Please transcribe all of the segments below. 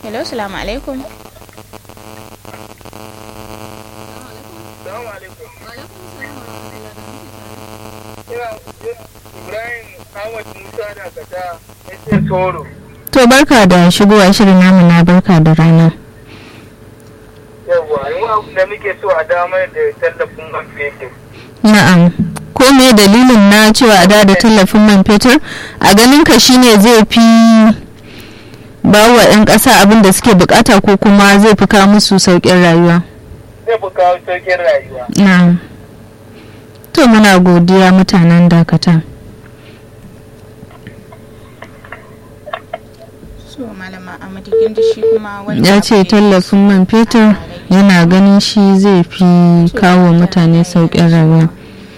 hello salamu alaikum Salamu alaikum. Ina Ibrahim Ahmad Musa da Kata Ese Soro. To barka da shigowa shirin namu na barka da rana. Yawwa, yau abu da muke so a damar da tallafin man fetur. Na'am. Ko me dalilin na cewa a da da tallafin man fetur a ganin ka shine zai fi ba wa 'yan ƙasa abin da suke bukata ko kuma zai fi kawo musu sauƙin rayuwa. Zai fi kawo sauƙin rayuwa. Na'am. To muna godiya mutanen dakata. so malama amadu kin ji shi kuma wani Ya abu ce ne- tallafin man fetur yana ganin shi zai fi kawo mutane sauƙin rayuwa.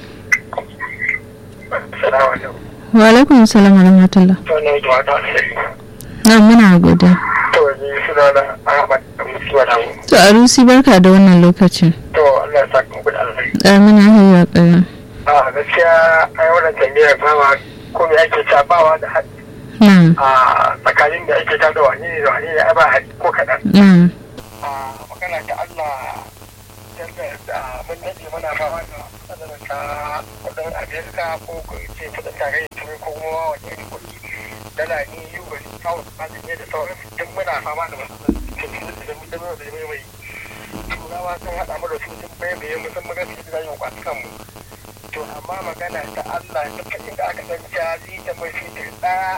Salamu alaikum. Wa alaikum salam wa rahmatullah. To ne da wata alheri. Na muna godiya. To ni suna da Ahmad Musa da mu. To Arusi barka da wannan lokacin. To Allah ya saka muku da alheri. Amina hayya ƙayan. A gaskiya ai wannan tambayar bawa ko me ake tabawa da haɗi Na'am. a tsakanin da ake ta da wani ne da wani ne ai ba haɗi ko kaɗan. Na'am. a magana ta Allah yadda da mun daɗe muna fama da matsalar ta kudin Amerika ko ko ce kudin tarayyar turai ko kuma wani irin kuɗi dala ne yi wa kawo tsanin ne da sauran duk muna fama da matsalar cikin da mun da mai mai mai turawa sun haɗa mu da su sun bai bai musamman gaskiya da yin kwatukan mu to amma magana ta Allah duk inda aka san jari da mai fitir ɗaya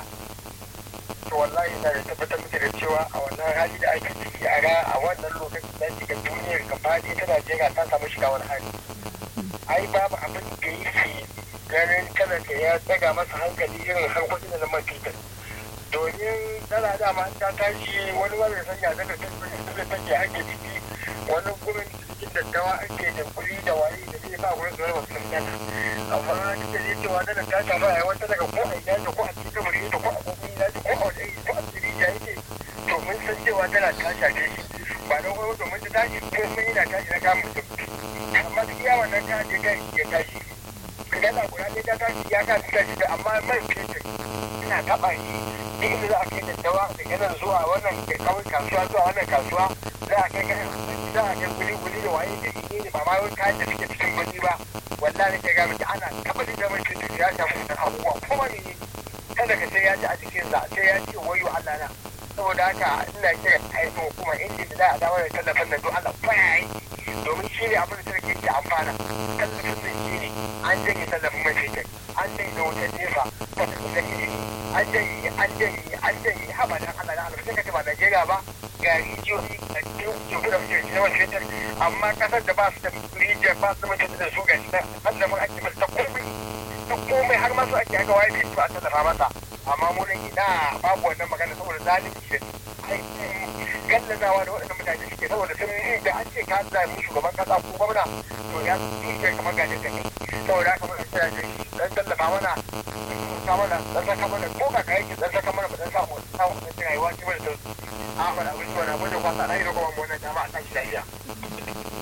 to wallahi na da tabbatar muke da cewa a wannan hali da ake ciki a ra a wannan lokacin da shiga duniyar gaba ɗaya ta Najeriya ta samu shiga wani hali ai babu abin da yake ganin talaka ya tsaga masa hankali irin harkokin da na man fetur domin dala dama ta tashi wani wani sanya daga tattalin da take ake ciki wani gurin cikin daddawa ake da kuli da waye da zai ba gurin zuwa wasu dala amma duk da zai cewa dala ta samu a wata daga ko a ina da ko a cikin kamar da ko a gobe na ko a wani ko a cikin ya yake to mun san cewa dala ta shafe shi ba don wani domin ta tashi ko mun yana tashi na kamun mutum amma duk iya wannan ta je kai ya tashi dala guda ɗaya ta tashi ya ka tashi da amma man fetur ina taɓa shi duk inda za a kai daddawa da yanar zuwa wannan kawai kasuwa zuwa wannan kasuwa za a kai kai za a kai guli guli da waye da shi ne ba ma wani kayan da suke cikin gani ba wallahi ke ga miki ana tabbata da mai cutar ya samu wannan abubuwa kuma ne ne kada ka sai ya ji a jikinsa sai ya ce wayo Allah na saboda haka ina kira aikin hukuma inda da za a dawo da tallafin nan don Allah fa ya yi domin shi ne abin da sarki ke amfana tallafin nan shi ne an janye tallafin mai fetur an janye da wutar nefa ta da ilimi an janye an janye an janye haba dan Allah na albarka kace ba Najeriya ba ga rijiyoyi a cikin jihu da muke na wani fetur amma kasar da ba su da rijiyar ba su da mutum da su ga shi na tallafin ake masa ta komai ta komai har masu ake aka waye da su a tallafa masa amma mu nan ina babu wannan magana saboda zalunci da gallazawa da waɗannan mutane suke saboda sun yi da an ce ka zaɓi shugaban kasa ko gwamna to ya tuke kamar gajin da kai saboda haka muna kira da shi dan tallafa mana ta mana dan saka mana ko ka kai ki dan saka mana mu dan samu samu dan rayuwa ce mana da a mana abin da wani abin da kwasa na yi da kuma mu wannan jama'a ta shi lafiya